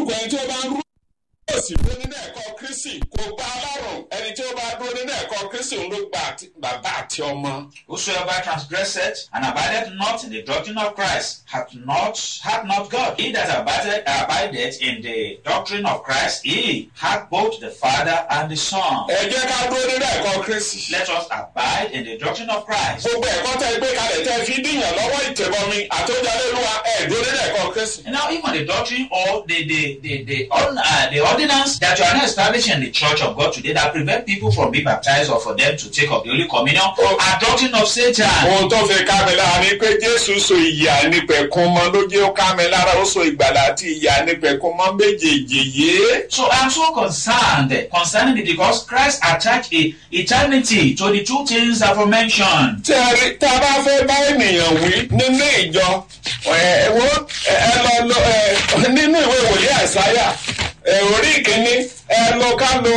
olúkúlùkù ẹni tí ó bá ń rú yóò sì dúró nínú ẹ̀kọ́ kristi kò gba ọlọ́run ẹni tí ó bá dúró nínú ẹ̀kọ́ kristi òun ló gba àti- bàbá àti ọmọ. Whosoever transgresseth and abideth not in the doctrine of Christ hath not hath not God. He that abideth, abideth in the doctrine of Christ, he hath both the Father and the Son. ẹ jẹ́ ká dúró nínú ẹ̀kọ́ kristi. Let us abide in the doctrine of Christ. gbogbo ẹ̀kọ́ tẹ́ gbé kalẹ̀ tẹ́ fi díyàn lọ́wọ́ ìtẹ̀bọmi àtọ́jálélúwa ẹ̀ dúró nínú ẹ̀kọ́ kristi. And now, even the doctrine or the the the the, on, uh, the ordinance that you are not establishing in the Church of God today that prevent people from being baptized or for them to take up the Holy Communion Oh. are doctrine of Satan. ohun tó fi ká mi lára ni pé jésù so ìyà nípẹ̀kun mọ́ ló jẹ́ ó ká mi lára ó so ìgbàlà àti ìyà nípẹ̀kun mọ́ méjèèjì yìí. So I'm so concerned concerning it because Christ attached a eternity to the two things aforementioned. tí a rí tá a bá fẹ́ bá ènìyàn wí nínú ìjọ ẹ wo ẹ lọ lọ ẹ nínú ìwé ìwòye àìsáyà ẹ orí ìkíní ẹ lọ ká lo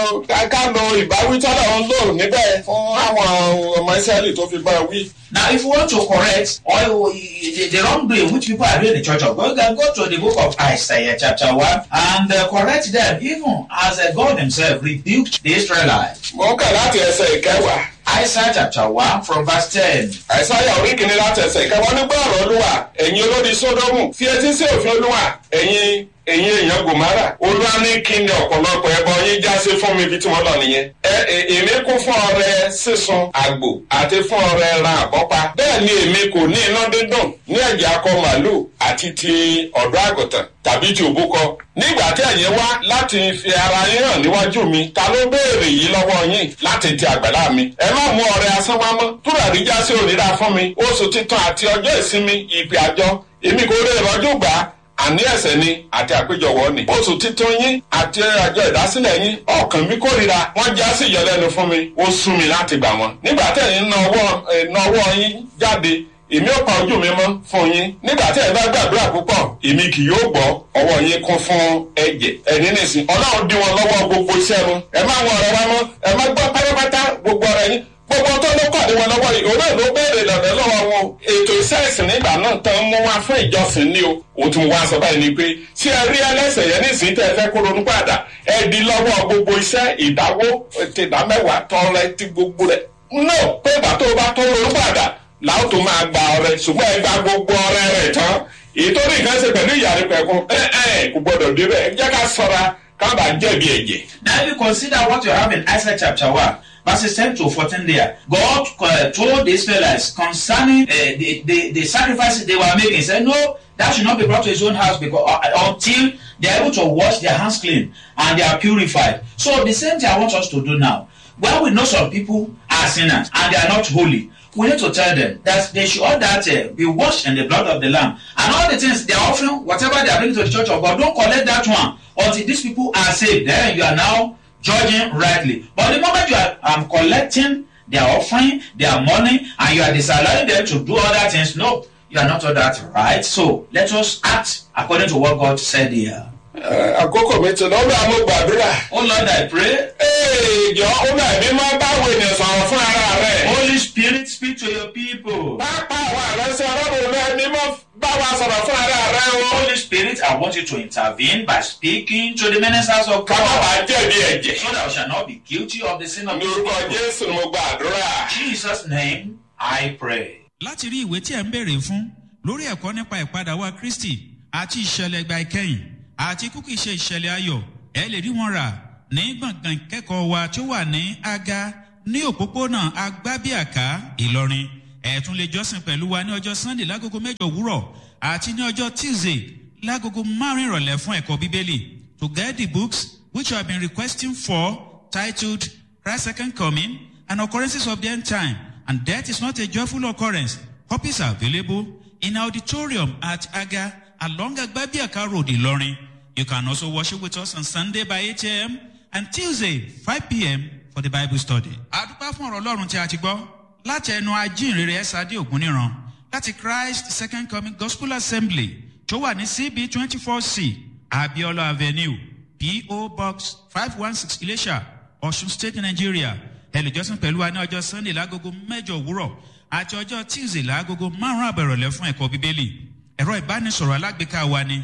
ẹ ká lo ìbáwí tọ́lọ̀ ń lò níbẹ̀ fún àwọn ọmọ ìsírẹ́lì tó fi bá wí. Now, if you want to correct or the, the wrongdoing which people are doing in the church of God, you can go to the book of Isaiah, chapter 1, and uh, correct them, even as uh, God Himself rebuked the Israelites. mo ń kà láti ẹsẹ̀ ìkẹwàá Isaiah chapter 1, from verse 10. àìsáyà orí ìkíní láti ẹsẹ̀ ìkẹwàá nígbà ọ̀rọ̀ olúwa ẹ̀yin olódi sódómù fi etí sí òfin olúwa ẹ̀yin ẹ̀yin èèyàn gòmárà olúwa ní kí ni ọ̀pọ̀lọpọ̀ ẹbọ yín já sí fún mi ibi tí wọ́n lọ nìyẹn. ẹ ẹ- èmi kún fún ọrẹ sísun àgbò àti fún ọrẹ ẹran àbọ́pa bẹ́ẹ̀ ni èmi kò ní iná dídùn ní ẹ̀jẹ̀ akọ màálù àti ti ọ̀dọ́ àgùntàn tàbí ti òbúkọ nígbà tí ẹ̀yin wá láti fi ara yín hàn níwájú mi ta ló béèrè yìí lọ́wọ́ yín láti ti àgbàlá mi ẹ má mú ọrẹ asán wá mọ́ túràrí já sí òrìra fún mi oṣù títàn àti ọjọ́ ìsinmi ìpè àjọ èmi kò rí ìrọ́jú gbà á àní ẹ̀sẹ̀ ni àti àpéjọwọ́ ni. oṣù títún yín àti àjọ ìdásílẹ̀ yín ọkàn mi kórìíra wọ́n já sí ìyọlẹ́nu fún mi ó sún mi láti gbà wọ́n. nígbà tí ẹ̀yin na ọwọ́ ẹ̀, na ọwọ́ yín jáde èmi ò pa ojú mi mọ́ fún yín nígbà tí ẹ bá gbàdúrà púpọ̀ èmi kì yóò gbọ́ ọwọ́ yín kún fún ẹ̀jẹ̀ ẹ̀ní nìsín ọlọ́run dí wọn lọ́wọ́ gbogbo iṣẹ́ wọn ẹ má wọn ọ̀rẹ́ wa mọ́ ẹ má gbọ́ pátápátá gbogbo ọ̀rẹ́ yín gbogbo tó ló pàdé wọn lọ́wọ́ yìí òun náà ló béèrè lọ́dọ̀ lọ́wọ́ wọn o. ètò iṣẹ́ ìsìn nígbà náà tán mú wá fún ìjọsìn ni o o tún wá sọ báyìí ni pé tí ẹ rí ẹlẹ́sẹ̀ yẹn nísìnyí tẹ́ ẹ fẹ́ kó ronú padà ẹ di lọ́wọ́ gbogbo iṣẹ́ ìdáwó ti ìdámẹ́wàá tọrẹ ti gbogbo rẹ̀ no pé ìgbà tó o bá tó ronú padà làwọn tó máa gba ọrẹ ṣùgbọ́n ẹ gba gbogbo ọrẹ rẹ̀ tán èyí tó ní nǹkan ṣe pẹ̀lú ìyàrí pẹ̀kun ẹ ẹ kò gbọdọ̀ débẹ̀ ẹ jẹ́ ká sọra ká bàa jẹ̀bi ẹ̀jẹ̀. Now, if you consider what you have in Isaiah chapter 1, verses 10 to 14 there, God uh, told the Israelites concerning uh, the, the, the sacrifices they were making, he said, No, that should not be brought to his own house because uh, until they are able to wash their hands clean and they are purified. So, the same thing I want us to do now. When we know some people are sinners and they are not holy, we need to tell them that they should all that uh, be washed in the blood of the lamb and all the things they are offering whatever they are bringing to the church of god don't collect that one until these people are saved then you are now judging rightly but the moment you are um, collecting their offering their money and you are disallowing them to do other things no you are not all that right so let us act according to what god said here Ẹ, àkókò mi ti lọ́wọ́ àmọ́ gbàdúrà. oh lord i pray Ee, jọ ó bá ẹ̀mí máa báwo ènìyàn sọ̀rọ̀ fún ara rẹ̀. holy spirit speak to your people pápá àwọn àrẹ́sẹ̀ ọlọ́run rẹ̀ ẹ̀mí máa bá wa sọ̀rọ̀ fún ara rẹ̀ o. holy spirit i want you to intervene by speaking to the ministers of ká má god bàa jẹ̀bi ẹ̀jẹ̀. so that we shall not be guilty of the sin of ní this orúkọ people. jésù ni mo gbàdúrà. In Jesus' name, I pray. láti rí ìwé tí ẹ̀ ń béèrè fún lórí ẹ̀kọ́ nípa ìpadà wa kristi àti ìṣẹ̀lẹ̀ ìgbà ìkẹyìn àti kúkú ìṣe ìṣẹ̀lẹ̀ ayọ̀ ẹ lè rí wọn rà ní gbọ̀ngàn ìkẹ́kọ̀ọ́ wa tó wà ní aga ní òpópónà agbábíàká ìlọrin ẹ tún lè jọ́sìn pẹ̀lú wa ní ọjọ́ sunday lágogo mẹ́jọ òwúrọ̀ àti ní ọjọ́ tuesday lágogo márùn-ún ìrọ̀lẹ́ fún ẹ̀kọ́ bíbélì to get the books which you have been requesting for titled christ's second coming and occurrences of the end time and death is not a joyful occurrence copies are available in auditorium at aga along agbabiaka road ilorin you can also worship with us on sunday by 8 a.m and tuesday 5 p.m for the bible study. àdúpá fún ọ̀rọ̀ ọlọ́run tí a ti gbọ́ láti ẹnu ajínrere ẹ̀sádé ògúnníran láti christ second coming gospel assembly tó wà ní cb twenty four c abiola avenue po box five one six ilesha ọ̀ṣun state nigeria ẹlẹ́jọ́sìn pẹ̀lú wa ní ọjọ́ sunday lágogo mẹ́jọ òwúrọ̀ àti ọjọ́ tuesday lágogo márùn-ún àbẹ̀rọ̀lẹ́ fún ẹ̀kọ́ bíbélì ẹ̀rọ ìbánisọ̀rọ̀ alágbèéká wa ni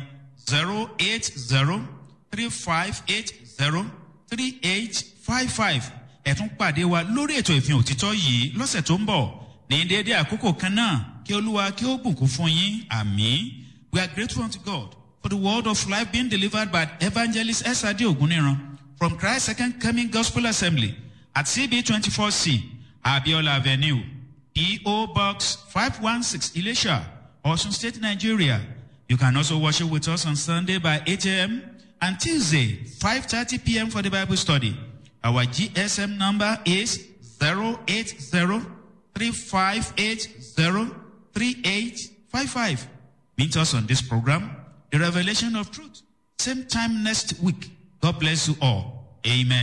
zero eight zero three five eight zero three eight five five ẹ̀tún pàdé wa lórí ètò ìfihàn òtítọ́ yìí lọ́sẹ̀ tó ń bọ̀ ní déédéé àkókò kan náà kí olúwa kí ó bùkún fún yín àmì we are grateful unto god for the word of life being delivered by evangelist esade oguniran from christ second coming gospel assembly at cb twenty four c abiola avenue eo box five one six ilesha osun state nigeria you can also worship with us on sunday by eight am and tuesday five thirty pm for the bible study our gsm number is zero eight zero three five eight zero three eight five five. Meet us on this program, The Revelation of Truth. Same time next week. God bless you all. Amen.